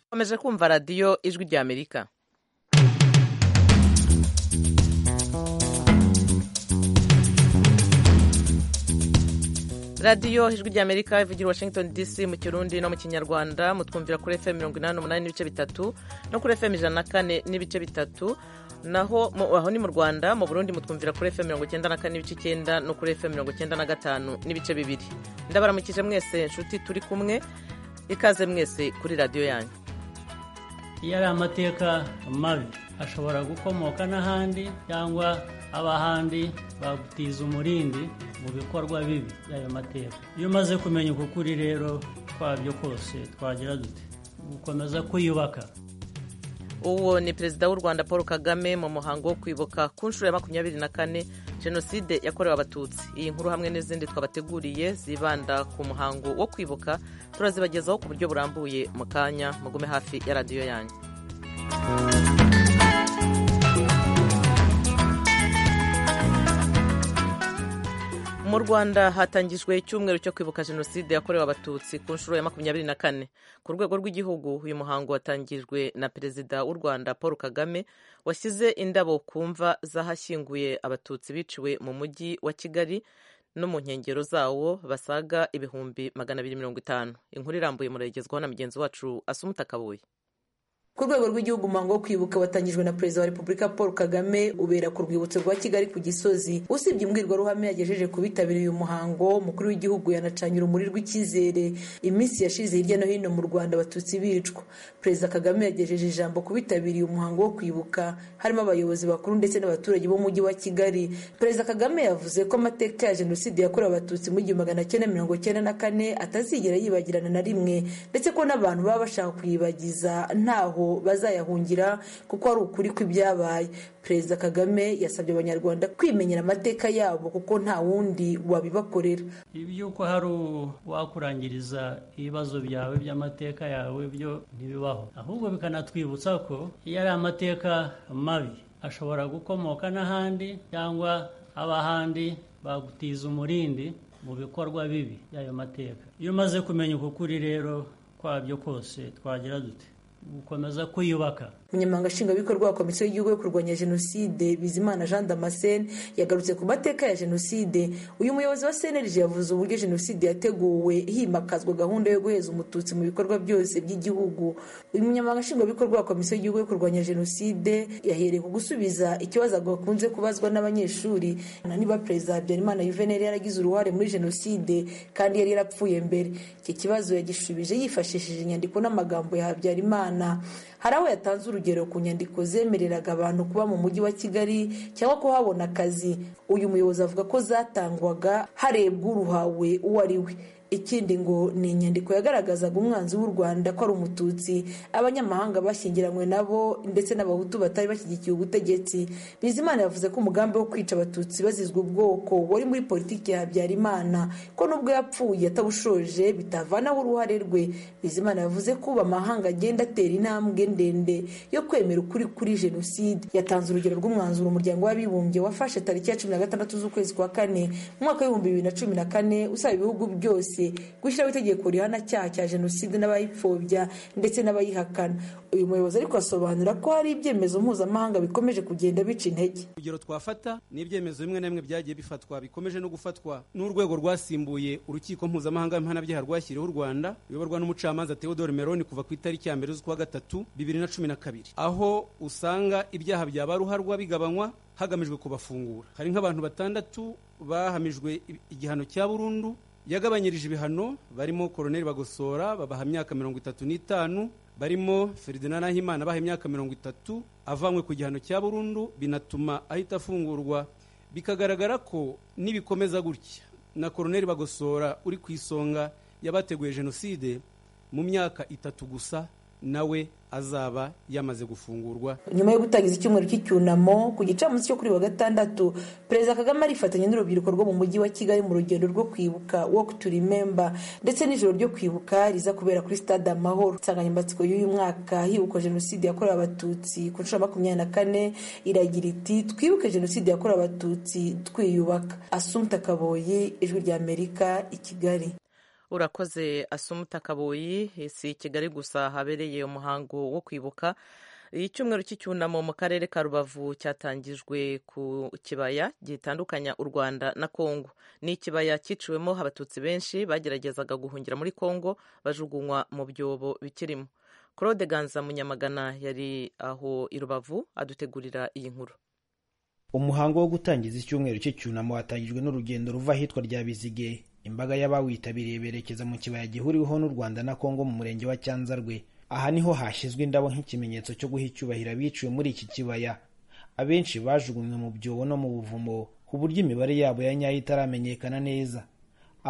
ukomeje kumva radiyo ijwi ry'amerika radiyo ijwi ry'amerika ivugira i washington dc mu kirundi no mu kinyarwanda mutwumvira kuri fm mirongo inani n'umunani n'ibice bitatu no kuri fm ijana na kane n'ibice bitatu naho mu- aho ni mu rwanda mu burundi mutwumvira kuri fm mirongo icyenda na kane n'ibice icyenda no kuri fm mirongo icyenda na gatanu n'ibice bibiri ndabaramukije mwese nshuti turi kumwe ikaze mwese kuri radiyo yanyu iyo ari amateka mabi ashobora gukomoka n'ahandi cyangwa ab'ahandi bagutiza umurindi mu bikorwa bibi by'ayo mateka iyo umaze kumenya uko kuri rero kwabyo kose twagira dute gukomeza kwiyubaka uwo ni perezida w'u rwanda paul kagame mu muhango wo kwibuka ku nshuro ya makumyabiri na kane jenoside yakorewe abatutsi iyi nkuru hamwe n'izindi twabateguriye zibanda ku muhango wo kwibuka turazibagezaho ku buryo burambuye mu kanya mugume hafi ya radiyo yanyu mu rwanda hatangijwe icyumweru cyo kwibuka jenoside yakorewe abatutsi ku nshuro ya makumyabiri na kane ku rwego rw'igihugu uyu muhango watangijwe na perezida w'u rwanda paul kagame washyize indabo ku mva z'ahashyinguye abatutsi biciwe mu mujyi wa kigali no mu nkengero zawo basaga ibihumbi magana abiri mirongo itanu inkuru irambuye murayigezwaho na mugenzi wacu asumuta kabuye ku rwego rw'igihugu umuhango wo kwibuka watangijwe na perezida wa repubulika paul kagame ubera ku rwibutso rwa kigali ku gisozi usibye imbwirwaruhame yagejeje ku bitabiriye uyu muhango umukuru w'igihugu yanacanye urumuri rw'icyizere iminsi yashize hirya no hino mu rwanda abatutsi bicwa perezida kagame yagejeje ijambo ku bitabiriye umuhango wo kwibuka harimo abayobozi bakuru ndetse n'abaturage b'umujyi wa kigali perezida kagame yavuze ko amateka ya jenoside yakorewe abatutsi mu gihumbi magana cyenda mirongo cyenda na kane atazigera yibagirana na rimwe ndetse ko n'abantu baba bashaka kuyibagiza ntaho bazayahungira kuko ari ukuri kw'ibyabaye perezida kagame yasabye abanyarwanda kwimenyera amateka yabo kuko nta wundi wabibakorera iby'uko hari uwakurangiriza ibibazo byawe by'amateka yawe byo ntibibaho ahubwo bikanatwibutsa ko iyo ari amateka mabi ashobora gukomoka n'ahandi cyangwa ab'ahandi bagutiza umurindi mu bikorwa bibi by'ayo mateka iyo umaze kumenya uko kuri rero kwabyo kose twagira dute gukomeza kwiyubaka umunyamabanga nshingwabikorwa wa komisiyo y'igihugu yo kurwanya jenoside bizimana jean damascene yagarutse ku mateka ya jenoside uyu muyobozi wa cnlg yavuze uburyo jenoside yateguwe himakazwa gahunda yo guheza umututsi mu bikorwa byose by'igihugu uyu munyamabanga nshingwabikorwa wa komisiyo y'igihugu yo kurwanya jenoside yahereye ku gusubiza ikibazo gakunze kubazwa n'abanyeshuri na niba perezida habyarimana yuveneri yaragize uruhare muri jenoside kandi yari yarapfuye mbere iki kibazo yagishubije yifashishije inyandiko n'amagambo ya habyarimana hari aho yatanze urugero ku nyandiko zemereraga abantu kuba mu mujyi wa kigali cyangwa kuhabona akazi uyu muyobozi avuga ko zatangwaga harebwa uruhawe uwo ari we ikindi ngo ni inyandiko yagaragazaga umwanzi w'u rwanda ko ari umututsi abanyamahanga bashyingiranywe nabo ndetse n'abahutu batari bashyigikiye ubutegetsi bizimana yavuze ko umugambi wo kwica abatutsi bazizwa ubwoko wari muri politiki ya habyarimana ko nubwo yapfuye atabushoje bitavanaho uruhare rwe bizimana yavuze ko ubu amahanga agenda atera intambwe ndende yo kwemera ukuri kuri jenoside yatanze urugero rw'umwanzuro umuryango w'abibumbye wafashe tariki ya cumi na gatandatu z'ukwezi kwa kane mu mwaka w'ibihumbi bibiri na cumi na kane usaba ibihugu byose gushyiraho itegeko rihana cyaha cya jenoside n'abayipfobya ndetse n'abayihakana uyu muyobozi ariko asobanura ko hari ibyemezo mpuzamahanga bikomeje kugenda bica intege urugero twafata ni ibyemezo bimwe na bimwe byagiye bifatwa bikomeje no gufatwa n'urwego rwasimbuye urukiko mpuzamahanga mpanabyaha rwashyiriweho u rwanda ruyoborwa n'umucamanza theodore meloni kuva ku itariki ya mbere z'ukwa gatatu bibiri na cumi na kabiri aho usanga ibyaha byaba ruharwa bigabanywa hagamijwe kubafungura hari nk'abantu batandatu bahamijwe igihano cya burundu yagabanyirije ibihano barimo koroneri bagosora babaha imyaka mirongo itatu n'itanu barimo feridina nahimana baha imyaka mirongo itatu avanywe ku gihano cya burundu binatuma ahita afungurwa bikagaragara ko nibikomeza gutya na koroneri bagosora uri ku isonga y'abateguye jenoside mu myaka itatu gusa nawe azaba yamaze gufungurwa nyuma yo gutangiza icyumweru cy'icyunamo ku gicamunsi cyo kuri wa gatandatu perezida kagame arifatanya n'urubyiruko rwo mu mujyi wa kigali mu rugendo rwo kwibuka walk to remember ndetse n'ijoro ryo kwibuka riza kubera kuri stade amahoro insanganyamatsiko y'uyu mwaka hibukwa jenoside yakorewe abatutsi ku nshuro ya makumyabiri na kane iragira iti twibuke jenoside yakorewe abatutsi twiyubaka asumta kaboye ijwi ry'amerika i kigali urakoze asumuta kabuyi si kigali gusa habereye umuhango wo kwibuka icyumweru cy'icyunamo mu karere ka rubavu cyatangijwe ku kibaya gitandukanya u rwanda na kongo ni ikibaya cyiciwemo abatutsi benshi bageragezaga guhungira muri kongo bajugunywa mu byobo bikirimo claude ganza munyamagana yari aho i rubavu adutegurira iyi nkuru umuhango wo gutangiza icyumweru cy'icyunamo watangijwe n'urugendo ruva ahitwa rya bizige imbaga y'abawitabiriye berekeza mu kibaya gihuriweho n'u rwanda na kongo mu murenge wa cyanzarwe aha niho hashyizwe indabo nk'ikimenyetso cyo guha icyubahiro abiciwe muri iki kibaya abenshi bajugunywe mu byobo no mu buvumo ku buryo imibare yabo ya nyayo itaramenyekana neza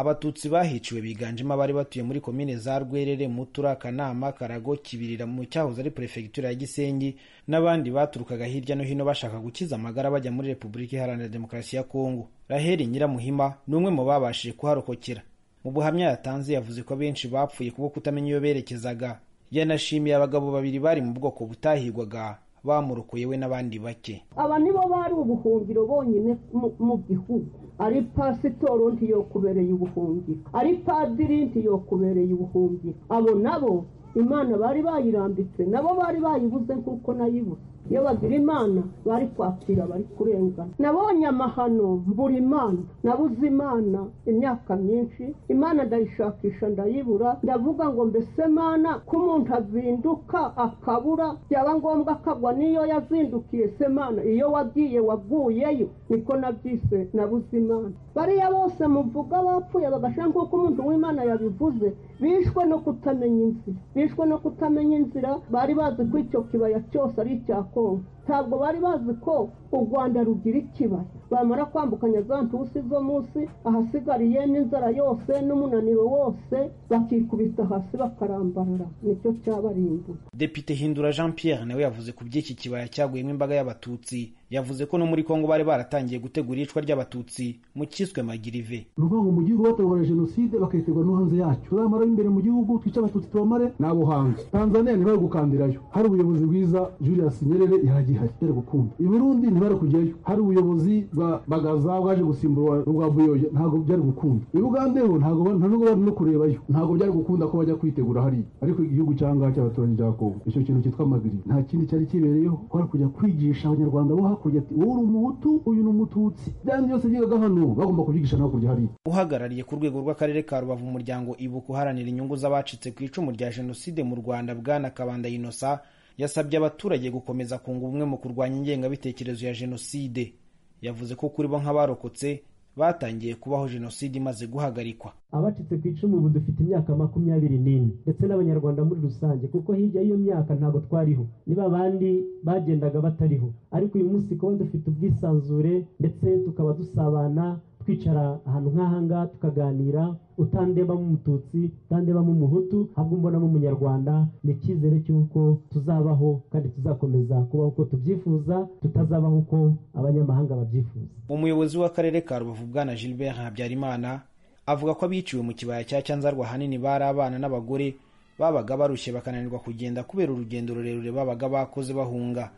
abatutsi bahiciwe biganjemo abari batuye muri komine za rwerere mutura kanama karago kibirira mu cyahoze ari perefegitura ya gisenyi n'abandi baturukaga hirya no hino bashaka gukiza amagara bajya muri repubulika iharanira demokarasi ya kongo raheli nyiramuhima ni umwe mu babashije kuharokokera mu buhamya yatanze yavuze ko abenshi bapfuye kubwo kutamenya iyo berekezaga yanashimiye abagabo babiri bari mu bwoko butahigwaga bamurokoye we n'abandi bake aba nibo bari ubuhungiro bonyine mu gihugu ari pasitoro ntiyokubereye ubuhungiro ari padiri ntiyokubereye ubuhungiro abo nabo imana bari bayirambitse nabo bari bayibuze nk'uko nayibuze iyo bagira imana bari kwakira bari kurengana nabonye amahano mbura imana nabuze imana imyaka myinshi imana ndayishakisha ndayibura ndavuga ngo mbese mana ko umuntu azinduka akabura byaba ngombwa akagwa n'iyo yazindukiye se mana iyo wagiye waguyeyo niko nabyise nabuze imana bariya bose muvuga bapfuye bagashyira nk'uko umuntu w'imana yabivuze bishwe no kutamenya inzira bishwe no kutamenya inzira bari bazi ko icyo kibaya cyose ari icya kongo ntabwo bari bazi ko u rwanda rugira ikibaya bamara kwambukanya za ntusi zo munsi ahasigariye n'inzara yose n'umunaniro wose bakikubita hasi bakarambarara nicyo cyabarimbuye depite hindura jean pierre nawe yavuze ku by'iki kibaya cyaguyemo imbaga y'abatutsi yavuze ko no muri kongo bari baratangiye gutegura iyicwa ry'abatutsi mu cyiswe magirive ni ukuvuga ngo mu gihugu bategura jenoside bakayitegura no hanze yacyo uzamara imbere mu gihugu twice abatutsi tubamare n'abo hanze tanzania ntibari gukandirayo hari ubuyobozi bwiza julius nyerere yaragihari yari gukunda i burundi ntibari kujyayo hari ubuyobozi bwa bagaza bwaje gusimbura rwa buyoye ntabwo byari gukunda i bugande ho ntabwo nta nubwo bari no kurebayo ntabwo byari gukunda ko bajya kwitegura hariya ariko igihugu cyangwa cy'abaturanyi bya kongo icyo kintu cyitwa magirive nta kindi cyari kibereyeho kwari kujya kwigisha abanyarwanda bo hakurya ati wowe uri umuhutu uyu ni umututsi byandi byose byigaga hano bagomba kubyigisha no hakurya hariya uhagarariye ku rwego rw'akarere ka rubavu umuryango ibuka uharanira inyungu z'abacitse ku icumu rya jenoside mu rwanda bwana kabanda inosa yasabye abaturage gukomeza kunga ubumwe mu kurwanya ingengabitekerezo ya jenoside yavuze ko kuri bo nk'abarokotse batangiye kubaho jenoside imaze guhagarikwa abacitse ku icumu ubu dufite imyaka makumyabiri n'ine ndetse n'abanyarwanda muri rusange kuko hirya y'iyo myaka ntabwo twariho niba abandi bagendaga batariho ariko uyu munsi kuba dufite ubwisanzure ndetse tukaba dusabana twicara ahantu nk'ahanga tukaganira utandebamo umututsi utandebamo umuhutu ahubwo mbonamo umunyarwanda ni icyizere cy'uko tuzabaho kandi tuzakomeza kubaho uko tubyifuza tutazabaho uko abanyamahanga babyifuza umuyobozi w'akarere ka rubavu bwana gilbert habyarimana avuga ko abiciwe mu kibaya cya cyanzarwa ahanini bari abana n'abagore babaga barushye bakananirwa kugenda kubera urugendo rurerure babaga bakoze bahunga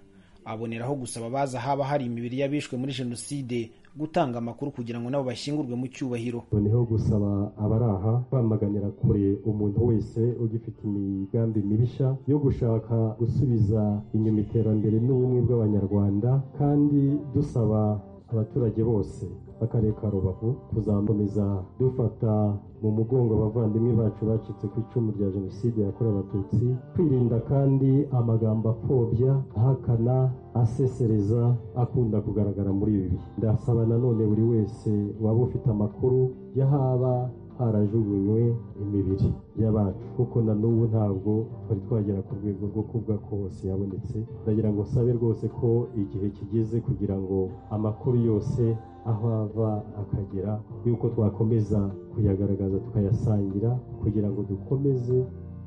aboneraho gusaba abaza haba hari imibiri y'abishwe muri jenoside gutanga amakuru kugira ngo nabo bashyingurwe mu cyubahiro noneho gusaba abari aha kwamaganira kure umuntu wese ugifite imigambi mibisha yo gushaka gusubiza inyuma iterambere n'ubumwe bw'abanyarwanda kandi dusaba abaturage bose akarere ka rubavu kuzakomeza dufata mu mugongo abavandimwe bacu bacitse ku icumu rya jenoside yakorewe abatutsi kwirinda kandi amagambo apfobya ahakana asesereza akunda kugaragara muri ibi bihe ndasaba nanone buri wese waba ufite amakuru y'ahaba harajugunywe imibiri y'abacu kuko na n'ubu ntabwo twari twagera ku rwego rwo kuvuga ko hose yabonetse ndagira ngo sabe rwose ko igihe kigeze kugira ngo amakuru yose aho ava akagera y'uko twakomeza kuyagaragaza tukayasangira kugira ngo dukomeze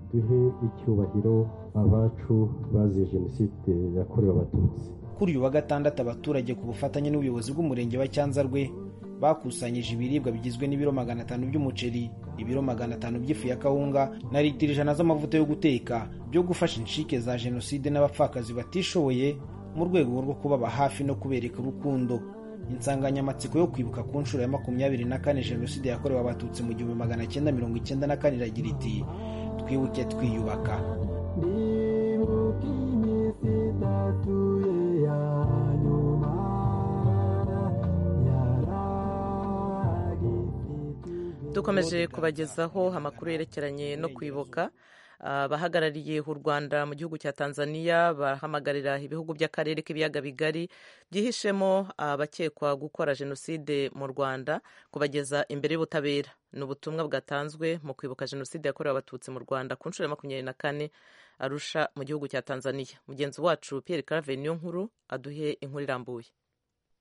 duhe icyubahiro abacu baziye jenoside yakorewe abatutsi kuri uyu wa gatandatu abaturage ku bufatanye n'ubuyobozi bw'umurenge wa cyanzarwe bakusanyije ibiribwa bigizwe n'ibiro magana atanu by'umuceri ibiro magana atanu by'ifu ya kawunga na litiro ijana z'amavuta yo guteka byo gufasha inshike za jenoside n'abapfakazi batishoboye mu rwego rwo kubaba hafi no kubereka urukundo insanganyamatsiko yo kwibuka ku nshuro ya makumyabiri na kane jenoside yakorewe abatutsi mu gihumbi magana cyenda mirongo icyenda na kane iragira iti twibuke twiyubaka ndibuka iminsi itatu ye ya nyuma yaragifite dukomeje kubagezaho amakuru yerekeranye no kwibuka abahagarariye u rwanda mu gihugu cya tanzania bahamagarira ibihugu by'akarere k'ibiyaga bigari byihishemo abakekwa gukora jenoside mu rwanda kubageza imbere y'ubutabera ni ubutumwa bwatanzwe mu kwibuka jenoside yakorewe abatutsi mu rwanda ku nshuro ya makumyabiri na kane arusha mu gihugu cya tanzania mugenzi wacu pierre clave niyo nkuru aduhe inkuru irambuye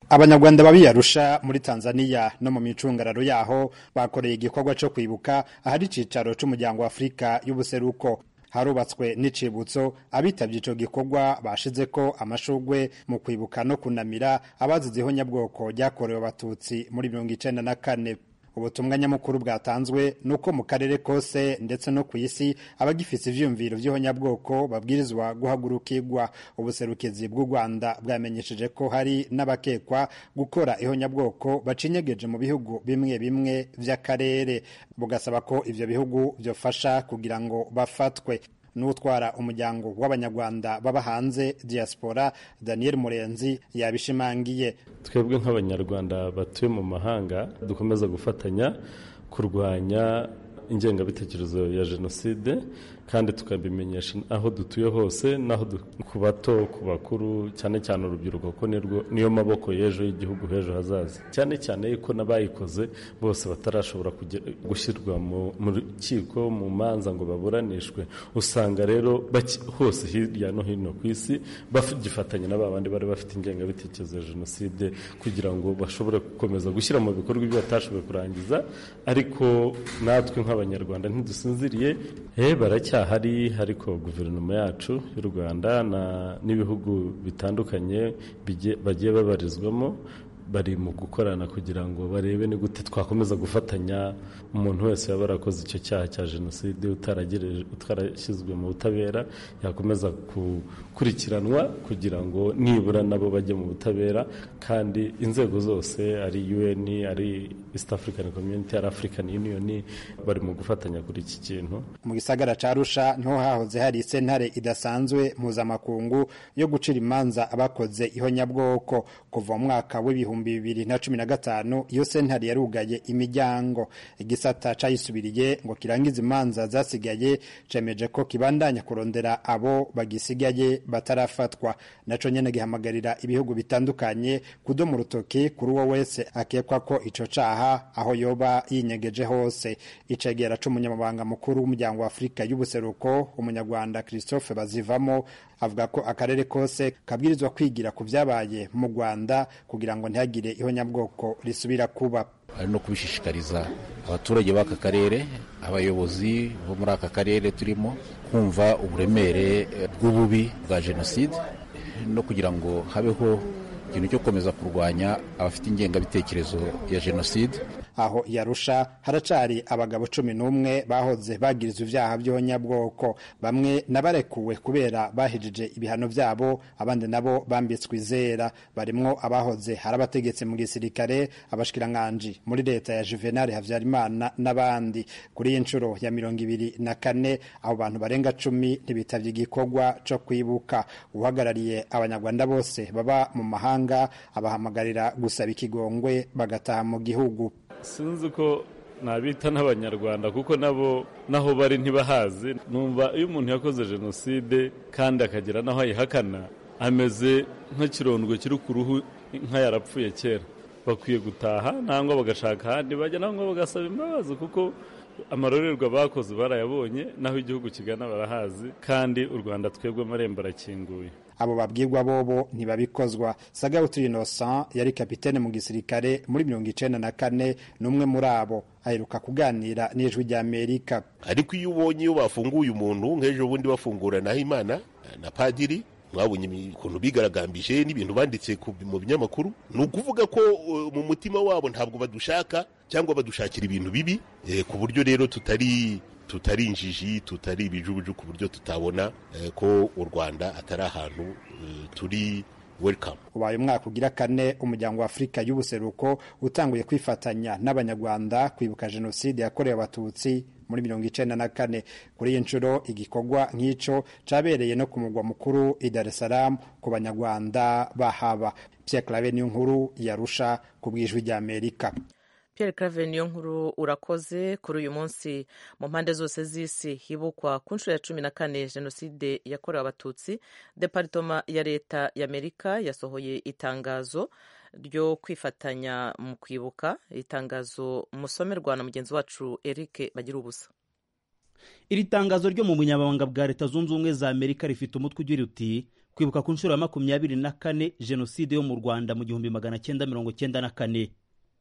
abanyarwanda babiyarusha muri tanzania no mu micungararo yaho bakoreye igikorwa cyo kwibuka ahari icyicaro cy'umuryango wa afurika y'ubuseruko harubatswe n'icibutso abitabye icyo gikorwa bashize ko amashugwe mu kwibuka no kunamira abazizeho nyabwoko ryakorewe abatutsi muri mirongo icyenda na kane ubutumwa nyamukuru bwatanzwe ni uko mu karere kose ndetse no ku isi abagifite ivyiyumviro vy'ihonyabwoko babwirizwa guhagurukirwa ubuserukizi bw'u rwanda bwamenyesheje ko hari n'abakekwa gukora ihonyabwoko bacinyegeje mu bihugu bimwe bimwe vy'akarere bugasaba ko ivyo bihugu vyofasha kugira ngo bafatwe n'utwara umuryango w'abanyarwanda baba hanze diaspora daniel murenzi yabishimangiye twebwe nk'abanyarwanda batuye mu mahanga dukomeza gufatanya kurwanya ingengabitekerezo ya jenoside kandi tukabimenyesha aho dutuye hose n'aho ku bato ku bakuru cyane cyane urubyiruko ko niyo maboko y'ejo y'igihugu h'ejo hazaza cyane cyane ko n'abayikoze bose batarashobora gushyirwa mu rukiko mu manza ngo baburanishwe usanga rero hose hirya no hino ku isi bagifatanya na ba bandi bari bafite ingengabitekerezo ya jenoside kugira ngo bashobore gukomeza gushyira mu bikorwa ibyo batashoboye kurangiza ariko natwe nk'abanyarwanda ntidusinziriye baracya hari ariko guverinoma yacu y'u rwanda n'ibihugu bitandukanye bagiye babarizwamo bari mu gukorana kugira ngo barebe ni gute twakomeza gufatanya umuntu wese waba warakoze icyo cyaha cya jenoside utarashyizwe mu butabera yakomeza gukurikiranwa kugira ngo nibura nabo bajye mu butabera kandi inzego zose ari un ari east african community ari african union bari mu gufatanya kuri iki kintu mu gisagara ca rusha niho hahoze hari isentare idasanzwe mpuzamakungu yo gucira imanza abakoze ihonyabwoko kuva mu mwaka w'ibihumbi ibihumbi bibiri na cumi na gatanu iyo sentari yarugaye imiryango igisata cayisubiriye ngo kirangize imanza zasigaye cemeje ko kibandanya kurondera abo bagisigaye batarafatwa naco nyene gihamagarira ibihugu bitandukanye kudoma urutoki kuri uwo wese akekwa ko ico caha aho yoba yinyegeje hose icegera c'umunyamabanga mukuru w'umuryango wa afurika y'ubuseruko umunyarwanda christophe bazivamo avuga ko akarere kose kabwirizwa kwigira ku vyabaye mu rwanda kugira ngo ntihagire ihonyabwoko risubira kuba ari no kubishishikariza abaturage b'aka karere abayobozi bo muri aka karere turimo kumva uburemere bw'ububi bwa jenoside no kugira ngo habeho ikintu cyo gukomeza kurwanya abafite ingengabitekerezo ya jenoside aho yarusha haracari abagabo cumi n'umwe bahoze bagirizwa ivyaha vy'ihonyabwoko bamwe nabarekuwe kubera bahejeje ibihano vyabo abandi nabo bambitswe izera barimwo abahoze hari abategetsi mu gisirikare abashikiranganji muri leta ya juvenal havyarimana n'abandi kuri iyi nshuro ya mirongo ibiri na kane abo bantu barenga cumi ntibitavye igikorwa co kwibuka uhagarariye abanyarwanda bose baba mu mahanga abahamagarira gusaba ikigongwe bagataha mu gihugu sinzi ko nabita n'abanyarwanda kuko nabo naho bari ntibahazi numva iyo umuntu yakoze jenoside kandi akagera n'aho ayihakana ameze nk'ikirondwe kiri ku ruhu nka yarapfuye kera bakwiye gutaha nangwa bagashaka ahandi bajya nangwa bagasaba imbabazi kuko amarorerwa bakoze barayabonye naho igihugu kigana barahazi kandi u rwanda twebwe amarembo arakinguye abo babwirwa bobo ntibabikozwa sagawutiri innocent yari kapitene mu gisirikare muri mirongo icenda na kane n'umwe muri abo aheruka kuganira n'ijwi rya amerika ariko iyo ubonye iyo bafunguye umuntu nk'ejo bundi bafungura nahimana na padiri mwabonye ukuntu bigaragambije n'ibintu banditse mu binyamakuru ni ukuvuga ko mu mutima wabo ntabwo badushaka cyangwa badushakira ibintu bibi ku buryo rero tutari tutari injiji tutari ibijubuju ku buryo tutabona ko u rwanda atari ahantu turi welcome ubaye umwaka ugira kane umuryango wa afurika y'ubuseruko utanguye kwifatanya n'abanyarwanda kwibuka jenoside yakorewe abatutsi muri mirongo icenda na kane kuri iyi nshuro igikorwa nk'ico cabereye no ku mugwa mukuru i dar es salaam ku banyarwanda bahaba pierre clave niyo nkuru yarusha ku bw'ijwi ry'amerika Pierre Claver niyo nkuru urakoze kuri uyu munsi mu mpande zose z'isi hibukwa ku nshuro ya cumi na kane jenoside yakorewe abatutsi deparitoma ya leta y'amerika yasohoye itangazo ryo kwifatanya mu kwibuka itangazo musomerwa na mugenzi wacu Eric bagira ubusa iri tangazo ryo mu bunyamabanga bwa leta zunze ubumwe za amerika rifite umutwe ugira uti kwibuka ku nshuro ya makumyabiri na kane jenoside yo mu rwanda mu gihumbi magana cyenda mirongo cyenda na kane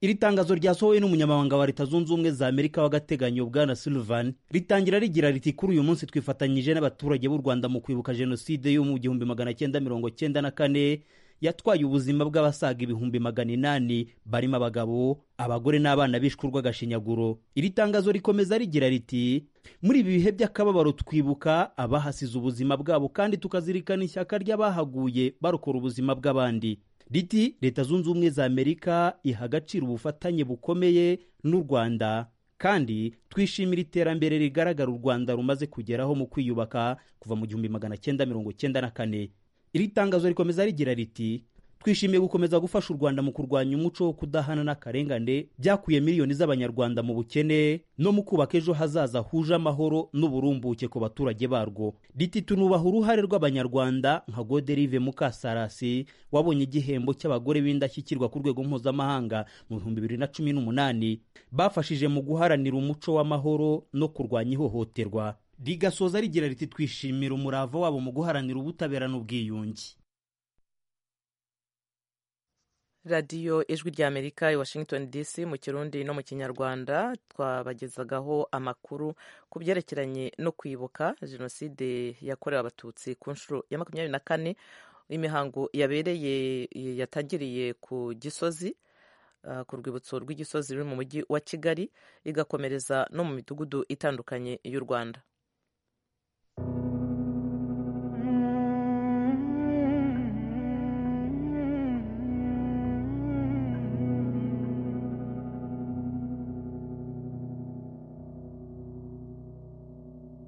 iri tangazo ryasohowe n'umunyamabanga wa leta zunze ubumwe za amerika w'agateganyo bwana sullivan ritangira rigira riti kuri uyu munsi twifatanyije n'abaturage b'u rwanda mu kwibuka jenoside yo mu gihumbi magana cyenda mirongo cyenda na kane yatwaye ubuzima bw'abasaga ibihumbi magana inani barimo abagabo abagore n'abana bishwe urw'agashinyaguro iri tangazo rikomeza rigira riti muri ibi bihe by'akababaro twibuka abahasize ubuzima bwabo kandi tukazirikana ishyaka ry'abahaguye barokora ubuzima bw'abandi riti leta zunze ubumwe za amerika iha agaciro ubufatanye bukomeye n'u rwanda kandi twishimira iterambere rigaragara u rwanda rumaze kugeraho mu kwiyubaka kuva mu gihumbi magana cyenda mirongo cyenda na kane iri tangazo rikomeza rigira riti twishimiye gukomeza gufasha u rwanda mu kurwanya umuco wo kudahana n'akarengane byakuye miliyoni z'abanyarwanda mu bukene no mu kubaka ejo hazaza huje amahoro n'uburumbuke ku baturage barwo riti tunubaha uruhare rw'abanyarwanda nka goderive mukasarasi wabonye igihembo cy'abagore b'indashyikirwa ku rwego mpuzamahanga mu bihumbi bibiri na cumi n'umunani bafashije mu guharanira umuco w'amahoro no kurwanya ihohoterwa rigasoza rigira riti twishimira umurava wabo mu guharanira ubutabera n'ubwiyunge radiyo ijwi rya amerika i washington dc mu kirundi no mu kinyarwanda twabagezagaho amakuru ku byerekeranye no kwibuka jenoside yakorewe abatutsi ku nshuro ya makumyabiri na kane imihango yabereye yatangiriye ku gisozi ku rwibutso rw'igisozi ruri mu mujyi wa kigali igakomereza no mu midugudu itandukanye y'u rwanda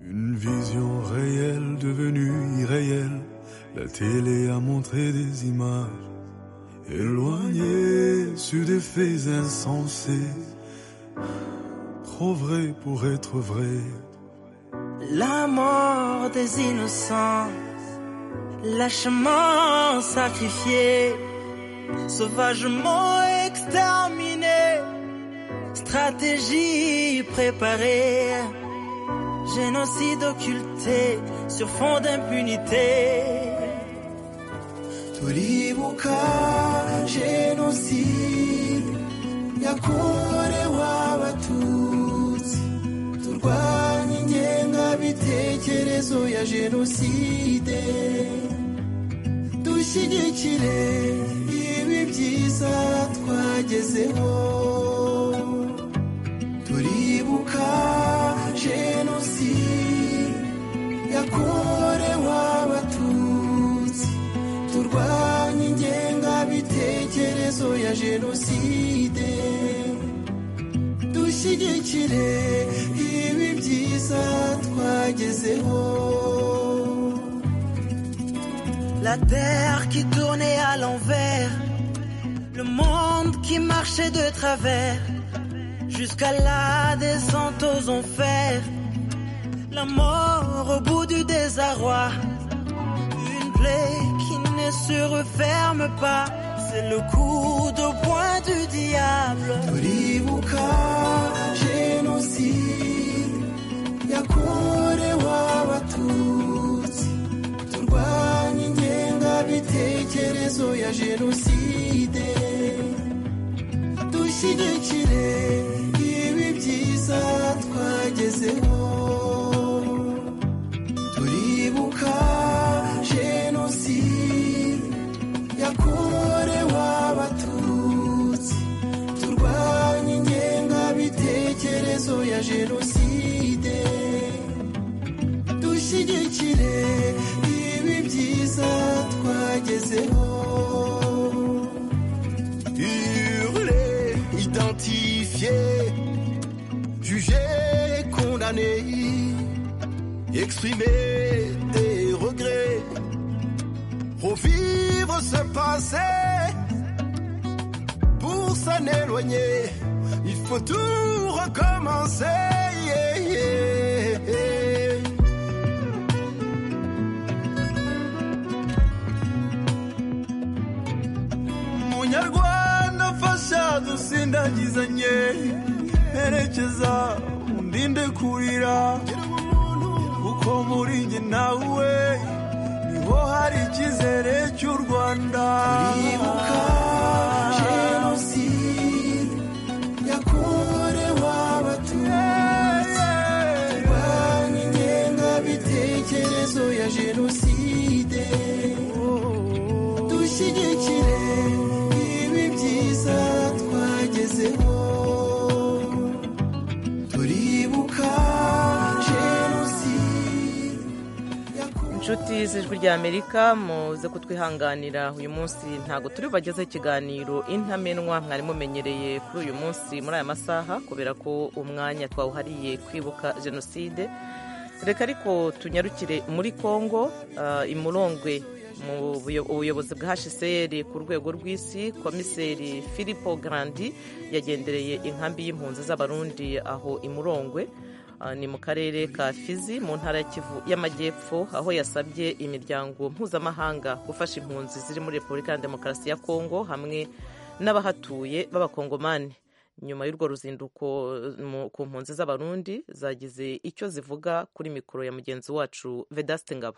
Une vision réelle devenue irréelle. La télé a montré des images éloignées sur des faits insensés. Trop vrai pour être vrai. La mort des innocents, lâchement sacrifié, sauvagement exterminé, stratégie préparée génocide occulté sur fond d'impunité. tulibuka jenoside yakorewe abatutsi turwanye ingengabitekerezo ya jenoside dushyigikire ibi byiza twagezeho turibuka jenoside yakorewe abatutsi turwanye ingengabitekerezo ya jenoside dushyigikire ibi byiza twagezeho La terre qui tournait à l'envers, le monde qui marchait de travers, jusqu'à la descente aux enfers, la mort au bout du désarroi, une plaie qui ne se referme pas, c'est le coup de poing du diable. turibuka jenoside yakorewe abatutsi turwanye ingengabitekerezo ya jenoside dushyigikire ibi byiza twagezeho turibuka jenoside yakorewe abatutsi turwanye ingengabitekerezo ya jenoside dushyigikire ibi byiza byiza twagezeho hurler, identifier, juger, condamner, exprimer des regrets, revivre ce passé. Pour s'en éloigner, il faut tout recommencer. yeah, yeah, yeah. munyarwanda fasha dusindagizanye herekeza undinde kurira kuko muri njye nawe niho hari icyizere cy'u rwanda Turibuka jenoside yakorewe abatutsi turwanya ingengabitekerezo ya jenoside dushyigikire ibi byiza twagezeho turibuka jenoside inshuti z'ijwi rya amerika muze kutwihanganira uyu munsi ntabwo turi bageze ikiganiro intamenwa mwari mumenyereye kuri uyu munsi muri aya masaha kubera ko umwanya twawuhariye kwibuka jenoside reka ariko tunyarukire muri congo ah, imurongwe mu buyo- ubuyobozi bwa hcr ku rwego rw'isi komiseri filipo grandi yagendereye inkambi y'impunzi z'abarundi aho imurongwe Ah, ni mu karere ka fizi mu ntara ya kivu y'amajyepfo aho yasabye imiryango mpuzamahanga gufasha impunzi ziri muri repubulika ya demokarasi ya kongo hamwe n'abahatuye b'abakongomani nyuma y'urwo ruzinduko eh, mu- ku mpunzi z'abarundi zagize icyo zivuga kuri mikoro ya mugenzi wacu vedaste ngabo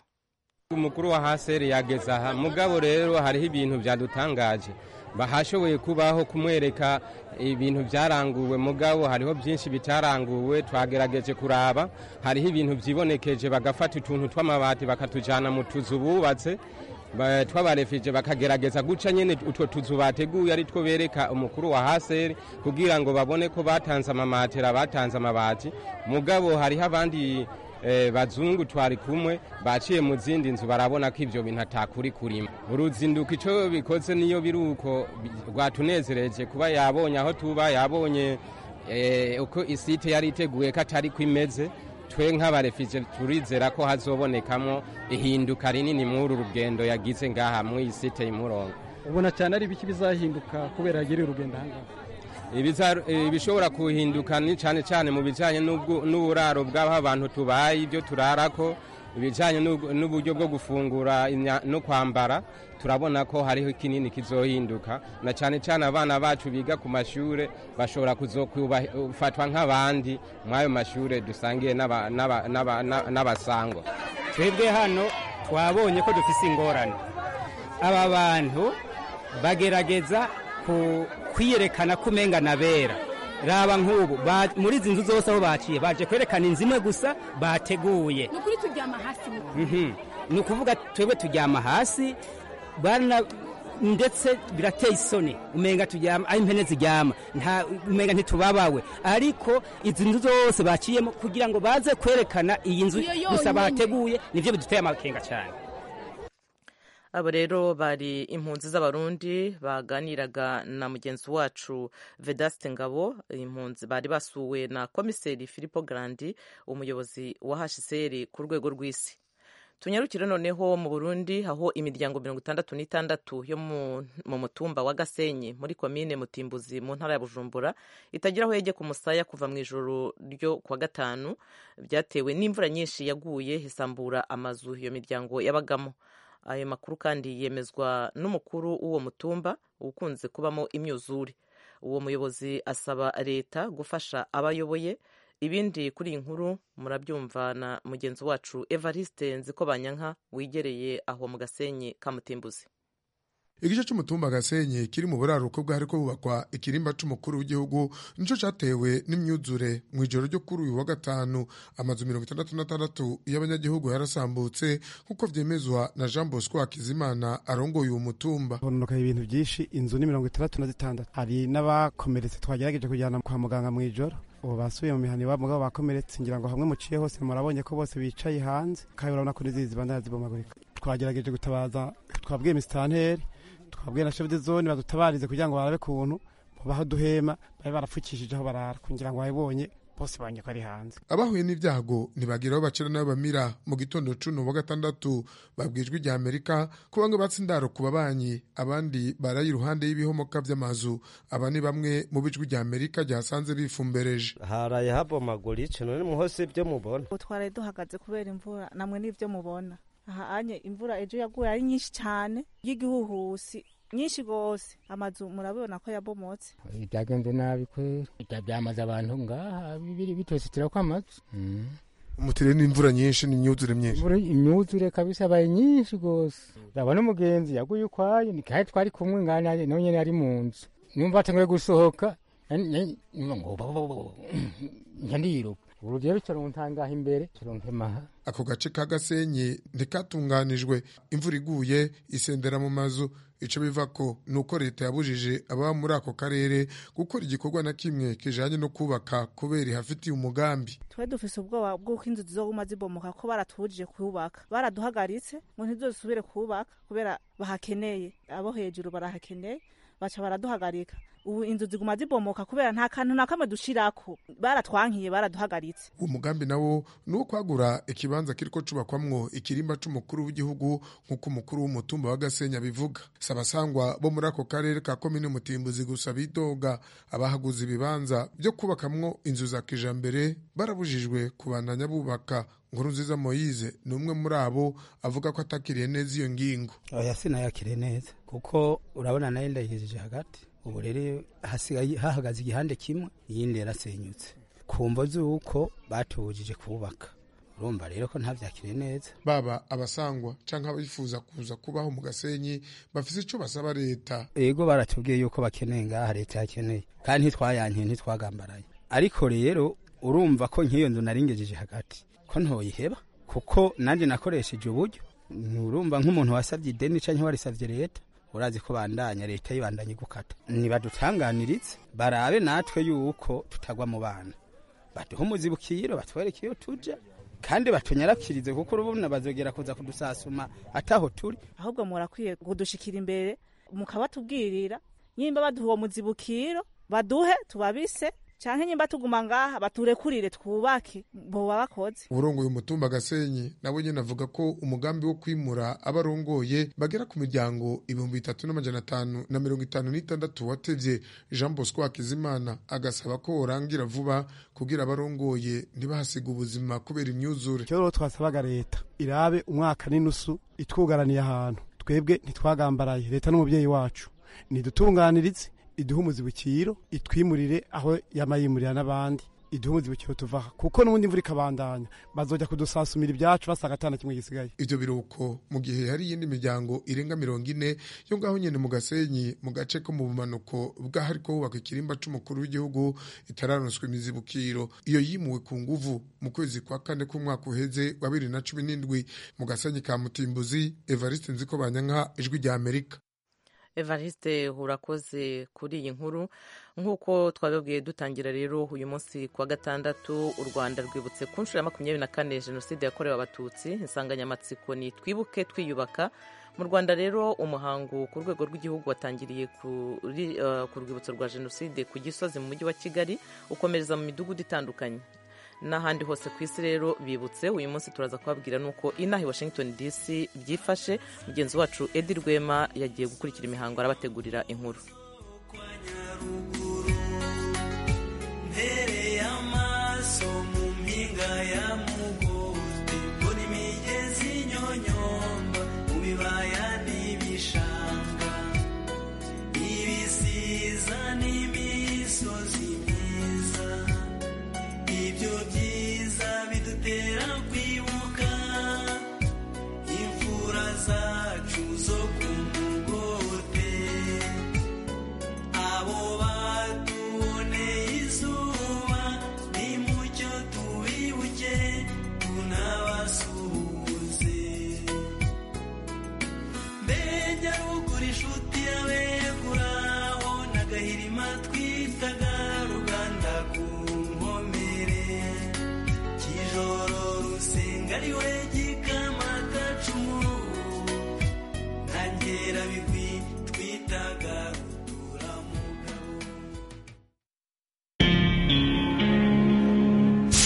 umukuru wa haseri yageze aha mugabo rero hariho ibintu byadutangaje bahashoboye kubaho kumwereka ibintu byaranguwe mugabo hariho byinshi bitaranguwe twagerageje kuraba hariho ibintu byibonekeje bagafata utuntu tw'amabati bakatujyana mu tuzu bubatse ba- tw'abarefije bakagerageza guca nyine utwo tuzu bateguye ari two bereka umukuru wa haseri kugira ngo babone ko batanze amamatera batanze amabati mugabo hariho abandi eh, bazungu twari kumwe baciye mu zindi nzu barabona ko ibyo bintu atakuri kurima uruzinduko icyo bikoze niyo biri uko bi- rwatunezereje kuba yabonye aho tuba yabonye eh, uko isite yari iteguye ko atari ko imeze twe nk'abarefije turizera ko hazobonekamo ihinduka rinini muri uru rugendo yagize ngaha mu isite y'umurongo ubona cyane ari ibiki bizahinduka kubera yagiriye urugendo ahangaha Ibiza- ibishobora kuhinduka ni cyane cyane mu bijyanye n'ubwo- n'uburaro bw'aho abantu tubaye ibyo turarako ibijyanye n'ubwo- n'uburyo bwo gufungura imya- no kwambara turabona ko hariho kinini kizohinduka na cyane cyane abana bacu biga ku mashuri bashobora kuzofatwa nk'abandi muri ayo mashuri dusangiye n'aba- n'aba- n'aba- n'aba- n'abasangwa twebwe hano twabonye ko dufite ingorane aba bantu bagerageza ku- kwiyerekana ko umenga na bera raba nk'ubu ba- muri izi nzu zose aho baciye baje kwerekana inzu imwe gusa bateguye ni ukuri turyama hasi mu Mhm. ni ukuvuga twebwe turyama hasi bana ndetse birateye isoni umenga turyama aho impene ziryama nta umenga ntitubabawe ariko izi nzu zose baciyemo kugira ngo baze kwerekana iyi nzu Iyo yonyine. gusa bahateguye nibyo biduteye amakenga cyane abo rero bari impunzi z'abarundi baganiraga na mugenzi wacu vedaste ngabo impunzi bari basuwe na komiseri filipo grandi umuyobozi wa hcr ku rwego rw'isi tunyarukire noneho mu burundi aho imiryango mirongo itandatu n'itandatu yo mu- mu mutumba wa gasenyi muri komine mutimbuzi mu ntara ya bujumbura itagira aho yegeka umusaya kuva mu ijoro ryo kuwa gatanu byatewe n'imvura nyinshi yaguye isambura amazu iyo miryango yabagamo ayo makuru kandi yemezwa n'umukuru w'uwo mutumba ukunze kubamo imyuzure uwo muyobozi asaba leta gufasha abayoboye ibindi kuri iyi nkuru murabyumva na mugenzi wacu evariste nzikobanyanka wigereye aho mu gasenyi ka mutimbuzi igice cy'umutumba gasenyi kiri mu buraruko bwari ko bubakwa ikirimba cy'umukuru w'igihugu nicyo cyatewe n'imyuzure mu ijoro ryo kuri uyu wa gatanu amazu mirongo itandatu n'atandatu y'abanyagihugu yarasambutse nk'uko byemezwa na jean bosco hakizimana arongoye uwo mutumba hononokaye ibintu byinshi inzu ni mirongo itandatu na zitandatu hari n'abakomeretse twagerageje kujyana kwa muganga mu ijoro ubu basubiye mu mihana iwabo mugabo bakomeretse ngira ngo hamwe muciye hose murabonye ko bose bicaye hanze kandi urabona ko n'izizi zibandana zibomagurika twagerageje gutabaza twabwiye misitanteri twabwiye na shefu de zone badutabarize kugira ngo barabe kuntu babaho duhema bari barapfukishije aho barara kugira ngo babibonye bose banye ko ari hanze abahuye n'ibyago ntibagira aho bacira n'aho bamira mu gitondo cuno wa gatandatu babwijwe ijya amerika ko bamwe batse indaro ku babanyi abandi baraye iruhande y'ibihomoka by'amazu aba ni bamwe mu bijwi rya amerika ryasanze bifumbereje haraye habomagura ikintu nimuhose ibyo mubona twari duhagaze kubera imvura namwe n'ibyo mubona aha anye imvura ejo yaguye ari nyinshi cyane y'igihuhusi nyinshi rwose amazu murabibona ko yabomotse byagenze nabi kwera byamaze abantu ngaha bibiri bitositira kw'amazu umutire n'imvura nyinshi n'imyuzure myinshi imyuzure kabisa yabaye nyinshi rwose ndaba n'umugenzi yaguye ukwayo nikahe twari kumwe ngana nawe nyine ari mu nzu numva atanguye gusohoka nyandiruka urugero bicarontangaho imbere kironkemaha ako gace ka gasenyi ntikatunganijwe imvura iguye isendera mu mazu icyo biva ko ni uko leta yabujije ababa muri ako karere gukora igikorwa na kimwe kijyanye no kubaka kubera ihafitiye umugambi twe dufise ubwoba bw'uko inzu zizoguma zibomoka ko baratubujije kuhubaka baraduhagaritse ngo ntizosubire kuhubaka kubera bahakeneye abo hejuru barahakeneye baca baraduhagarika ubu inzu ziguma zibomoka kubera nta kantu na kamwe dushirako baratwankiye baraduhagaritse uwo mugambi nawo ni uwo kwagura ikibanza kiriko cubakwamwo ikirimba c'umukuru w'igihugu nk'uko umukuru w'umutumba wa gasenya bivuga si abasangwa bo muri ako karere ka komine mutimbuzi gusa bidoga abahaguze ibibanza byo kubakamwo inzu za kijambere barabujijwe kubandanya bubaka nkuru nziza moyize ni umwe muri abo avuga ko atakiriye neza iyo ngingo oya sinayakiriye neza kuko urabona nayo ndayihejeje hagati ubu rero hasigaye hahagaze igihande kimwe iyindi yarasenyutse kumva z'uko batubujije kubaka urumva rero ko ntabyakire neza baba abasangwa cyangwa abifuza kuza kubaho mu gasenyi bafite icyo basaba leta yego baratubwiye yuko bakeneye ngaha leta yakeneye kandi ntitwayankiye ntitwagambaraye ariko rero urumva ko nk'iyo nzu naringejeje hagati ko ntoyiheba kuko nanjye nakoresheje uburyo nturumva nk'umuntu wasabye ideni cyangwa warisabye leta urazi ko bandanya leta yibandanye gukata ntibadutanganiritse barabe natwe yuko tutagwa mu bana baduhe umuzibukiro batwereke iyo tujya kandi batunyarakirize kuko urubona bazogera kuza kudusasuma ataho turi ahubwo murakwiye kudushikira imbere mukabatubwirira nyimba baduha uwo muzibukiro baduhe tubabise cyane nyimba tuguma ngaha baturekurire twubake boba bakoze urongoye umutumba gasenyi nabo nyine avuga ko umugambi wo kwimura abarongoye bagera ku miryango ibihumbi bitatu n'amajana atanu na mirongo itanu n'itandatu watevye jean bosco hakizimana agasaba ko worangira vuba kugira abarongoye ntibahasiga ubuzima kubera imyuzure icyo rero twasabaga leta irabe umwaka n'inusu itwugaraniye ahantu twebwe ntitwagambaraye leta n'umubyeyi wacu nidutunganiritse iduhe umuzibukiro itwimurire aho yamayimurira n'abandi iduhe umuzibukiro tuvaha kuko n'ubundi imvura ikabandanya bazojya kudusasumira ibyacu basanga atana kimwe gisigaye ibyo biruko mu gihe hari iyindi miryango irenga mirongo ine yo ngaho nyine mu gasenyi mu gace ko mu bumanuko bw'ahari ko hubaka ikirimba c'umukuru w'igihugu itararonswa imizibukiro iyo yimuwe ku nguvu mu kwezi kwa kane k'umwaka uheze wa bibiri na cumi n'indwi mu gasenyi ka mutimbuzi evariste nziko banyanka ijwi rya amerika evariste urakoze kuri iyi nkuru nk'uko twabibwiye dutangira rero uyu munsi ku wa gatandatu u rwanda rwibutse ku nshuro ya makumyabiri na kane jenoside yakorewe abatutsi insanganyamatsiko ni twibuke twiyubaka mu rwanda rero umuhango ku rwego rw'igihugu watangiriye ku rwibutso rwa jenoside ku gisozi mu mujyi wa kigali ukomereza mu midugudu itandukanye n'ahandi hose ku isi rero bibutse uyu munsi turaza kubabwira nuko inaha i washington dc byifashe mugenzi wacu edi rwema yagiye gukurikira imihango arabategurira inkuru ya mugore mbona imigezi nyonyomba mu bibaya